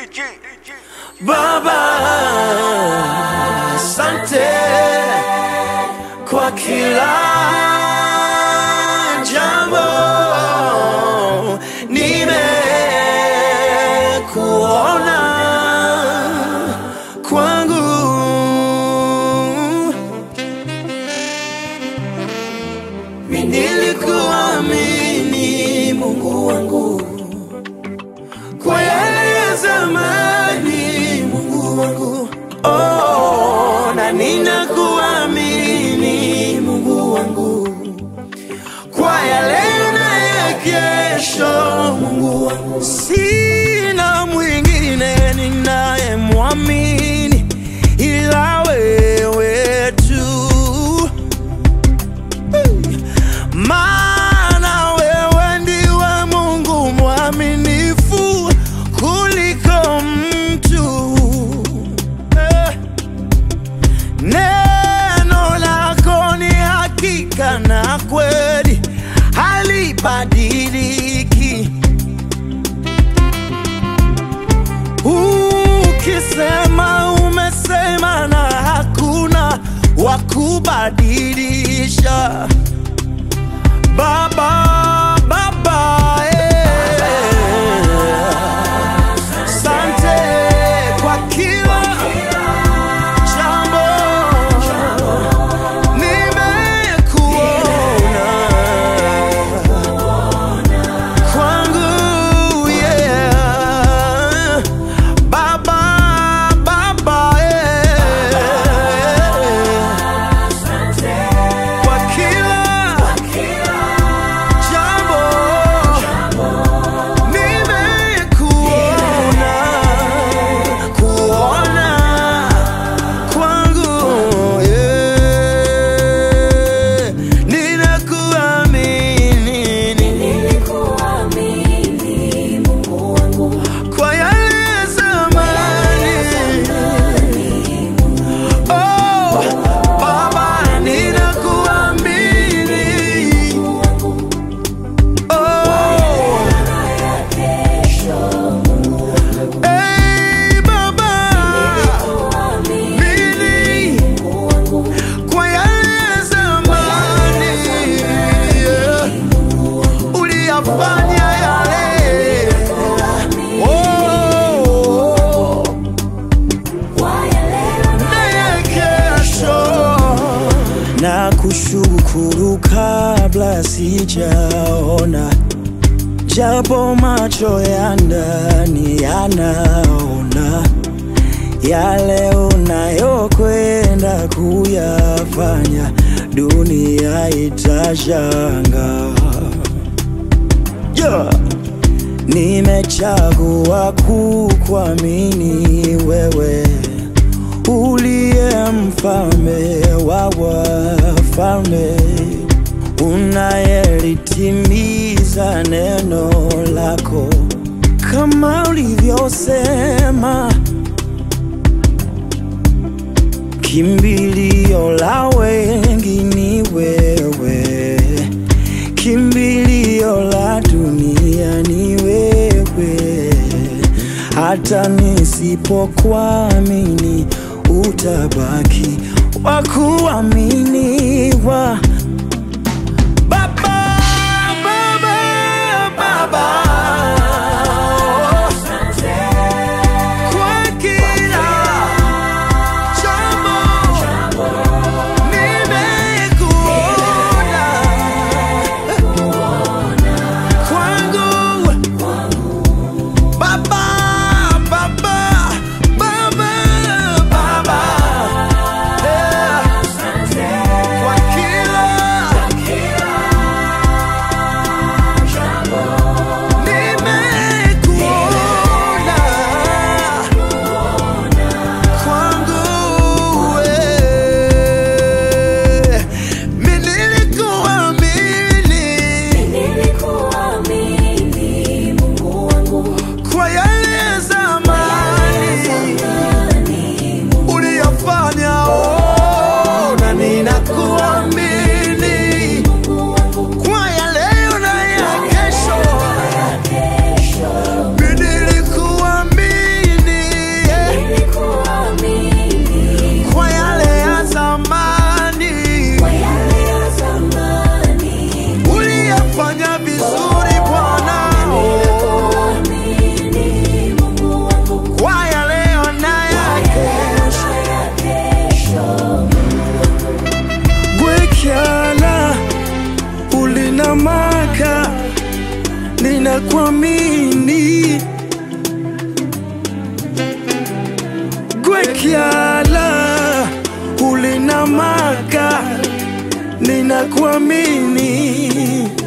Baba, asante kwa kila jambo, nimekuona kwangu. Nilikuamini Mungu wangu kwa yale ya zamani, Mungu wangu, oh, na ninakuamini Mungu wangu kwa yale na ya kesho, Mungu wangu, sina mwingine ninayemwamini ila wewe tu maana wewe ndiwe Mungu mwaminifu kuliko mtu. Eh, Neno lako ni hakika na kweli, halibadiliki. Ukisema umesema, na hakuna wa kubadilisha. Baba, Baba, eh. Sante kwa kila jambo nimekuona kwangu, yeah. Baba, Baba, eh. kwa kila jambo nimekuona kuona kwangu yeah. ninakuamini Nilikuamini Mungu wangu kwa yale ya zamani oh, Baba ninakuamini oh. kesho Hey, Baba, mimi Mungu wangu kwa yale ya zamani yeah, uliyafanya yale oh, kwa yale na ya kesho na kushukuru kabla sijaona japo macho ya ndani yanaona yale unayokwenda kuyafanya, dunia itashanga. Yeah. Nimechagua kukuamini wewe, uliye mfalme wa wafalme, unayelitimiza neno lako kama ulivyosema. Kimbilio la wengi ni wewe, kimbilio la dunia ni wewe. Hata nisipokuamini utabaki wa kuaminiwa. Baba, Baba, Baba, kwa kila jambo nimekuona kwangu Baba, Baba, Baba, Baba, yeah. kwa kila ninakuamini gwekyala ulinamaka ninakuamini